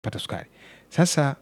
pata sukari. Sasa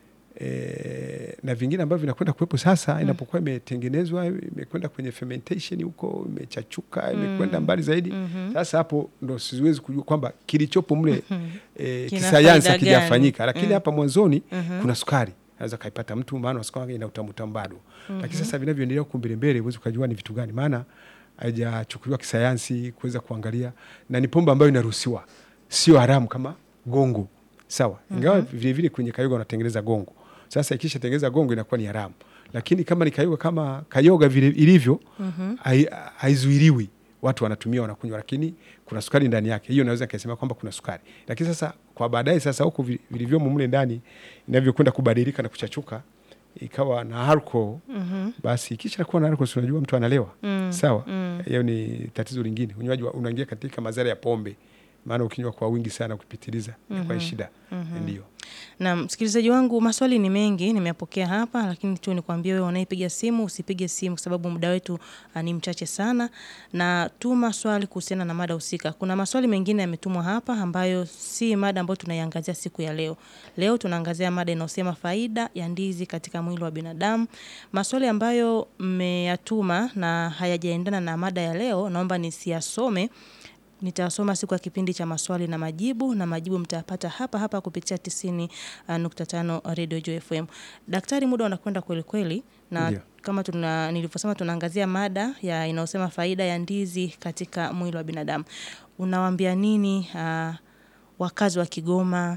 e, na vingine ambavyo vinakwenda kuwepo sasa inapokuwa imetengenezwa imekwenda kwenye fermentation huko imechachuka imekwenda mbali zaidi sasa hapo ndo siwezi kujua kwamba kilichopo mle e, Kina kisayansi faida hakijafanyika gani? lakini hapa mwanzoni kuna sukari naweza kaipata mtu maana sukari wake ina utamu bado lakini sasa vinavyoendelea huku mbele mbele huwezi ukajua ni vitu gani maana haijachukuliwa kisayansi kuweza kuangalia na ni pombe ambayo inaruhusiwa sio haramu kama gongo sawa ingawa vilevile kwenye kayoga wanatengeneza gongo sasa ikisha tengeneza gongo inakuwa ni haramu lakini kama ni kayoga kama kayoga vile ilivyo hai- haizuiriwi watu wanatumia wanakunywa lakini kuna sukari ndani yake hiyo naweza nikasema kwamba kuna sukari lakini sasa kwa baadaye sasa huku vi- vilivyomo mle ndani inavyokwenda kubadilika na kuchachuka ikawa na alcohol basi kisha kuwa na alcohol si unajua mtu analewa sawa hiyo ni tatizo lingine unywaji wa- unaingia katika madhara ya pombe maana ukinywa kwa wingi sana kupitiliza inakuwa ni shida ndio Na msikilizaji wangu, maswali ni mengi nimeyapokea hapa, lakini tu nikwambie wewe unayepiga simu usipige simu kwa sababu muda wetu ah, ni mchache sana, na tuma swali kuhusiana na mada husika. Kuna maswali mengine yametumwa hapa ambayo si mada ambayo tunaiangazia siku ya leo. Leo tunaangazia mada inayosema faida ya ndizi katika mwili wa binadamu. Maswali ambayo mmeyatuma na hayajaendana na mada ya leo, naomba nisiyasome nitasoma siku ya kipindi cha maswali na majibu na majibu mtayapata hapa hapa kupitia 90.5 Radio Joy FM. Daktari, muda unakwenda kweli kweli na Ndio. kama tuna nilivyosema tunaangazia mada ya inayosema faida ya ndizi katika mwili wa binadamu. Unawaambia nini uh, wakazi wa Kigoma,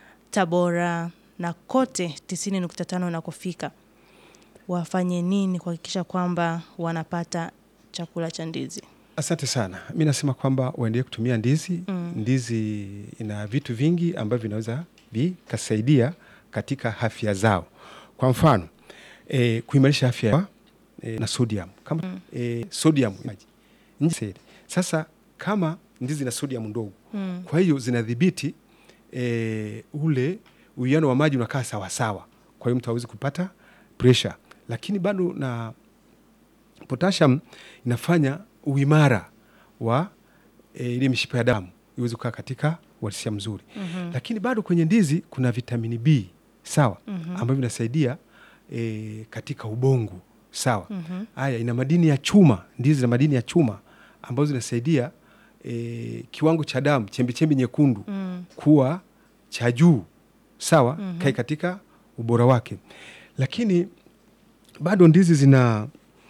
Tabora na kote 90.5 unakofika? Wafanye nini kuhakikisha kwamba wanapata chakula cha ndizi? Asante sana. Mi nasema kwamba waendelee kutumia ndizi. Ndizi ina vitu vingi ambavyo vinaweza vikasaidia katika afya zao. Kwa mfano e, kuimarisha afya ya e, na sodium kama e, sodium maji nje seli. Sasa kama ndizi na sodium ndogo, kwa hiyo zinadhibiti e, ule uwiano wa maji unakaa sawasawa, kwa hiyo mtu hawezi kupata pressure, lakini bado na potassium inafanya uimara wa e, ile mishipa ya damu iweze kukaa katika uhalisia mzuri lakini bado kwenye ndizi kuna vitamini B sawa ambavyo vinasaidia e, katika ubongo sawa haya ina madini ya chuma ndizi na madini ya chuma ambazo zinasaidia e, kiwango cha damu chembechembe nyekundu kuwa cha juu sawa kai katika ubora wake lakini bado ndizi zina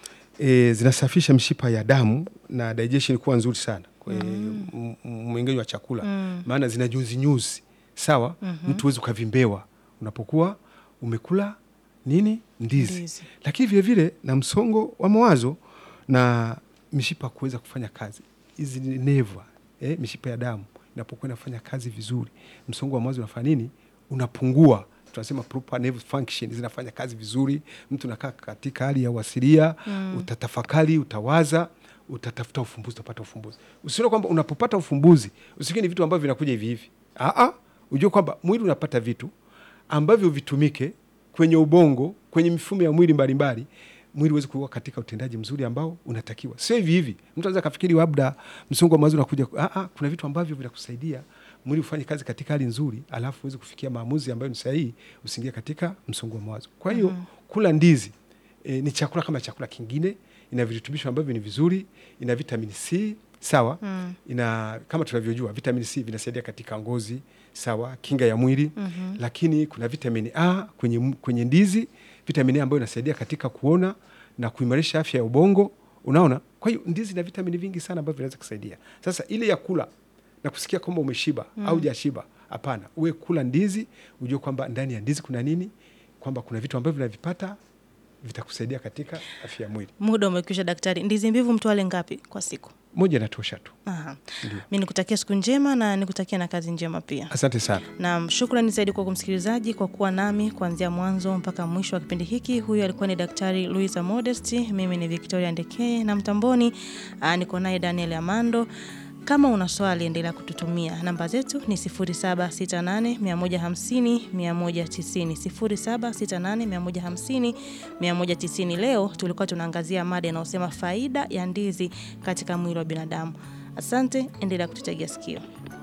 e, zinasafisha mishipa ya damu na digestion kuwa nzuri sana kwa mm. mwengenyo wa chakula maana zina nyuzi nyuzi sawa mtu huwezi ukavimbewa unapokuwa umekula nini ndizi, Ndizi. lakini vile vile na msongo wa mawazo na mishipa kuweza kufanya kazi hizi ni neva eh, mishipa ya damu inapokuwa inafanya kazi vizuri msongo wa mawazo unafanya nini unapungua tunasema proper nerve function zinafanya kazi vizuri mtu nakaa katika hali ya uasilia utatafakari utawaza utatafuta ufumbuzi utapata ufumbuzi usione kwamba unapopata ufumbuzi usikie ni vitu ambavyo vinakuja hivi hivi Aa, ujue kwamba mwili unapata vitu ambavyo vitumike kwenye ubongo kwenye mifumo ya mwili mbalimbali mwili uweze kuwa katika utendaji mzuri ambao unatakiwa sio hivi hivi mtu anaweza kafikiri labda msongo wa mawazo unakuja Aa, kuna vitu ambavyo vinakusaidia mwili ufanye kazi katika hali nzuri alafu uweze kufikia maamuzi ambayo ni sahihi usiingie katika msongo wa mawazo kwa hiyo kula ndizi e, ni chakula kama chakula kingine ina virutubisho ambavyo ni vizuri ina vitamini c sawa mm. ina kama tunavyojua vitamini c vinasaidia katika ngozi sawa kinga ya mwili mm-hmm. lakini kuna vitamini a kwenye, m- kwenye ndizi vitamini a ambayo inasaidia katika kuona na kuimarisha afya ya ubongo unaona kwa hiyo ndizi ina vitamini vingi sana ambavyo vinaweza kusaidia sasa ile ya kula na kusikia kwamba umeshiba mm. au jashiba hapana uwe kula ndizi ujue kwamba ndani ya ndizi kuna nini kwamba kuna vitu ambavyo vinavipata vitakusaidia katika afya ya mwili Muda umekwisha daktari. Ndizi mbivu mtu ale ngapi kwa siku? moja inatosha tu Aha. Mi nikutakia siku njema na nikutakia na kazi njema pia. asante sana Naam, shukrani zaidi kwa msikilizaji kwa kuwa nami kuanzia mwanzo mpaka mwisho wa kipindi hiki. Huyu alikuwa ni Daktari Luisa Modest, mimi ni Victoria Ndekee na mtamboni aa, niko naye Daniel Amando. Kama una swali endelea kututumia. Namba zetu ni 0768 150 190, 0768 150 190. Leo tulikuwa tunaangazia mada inayosema faida ya ndizi katika mwili wa binadamu. Asante, endelea kututegea sikio.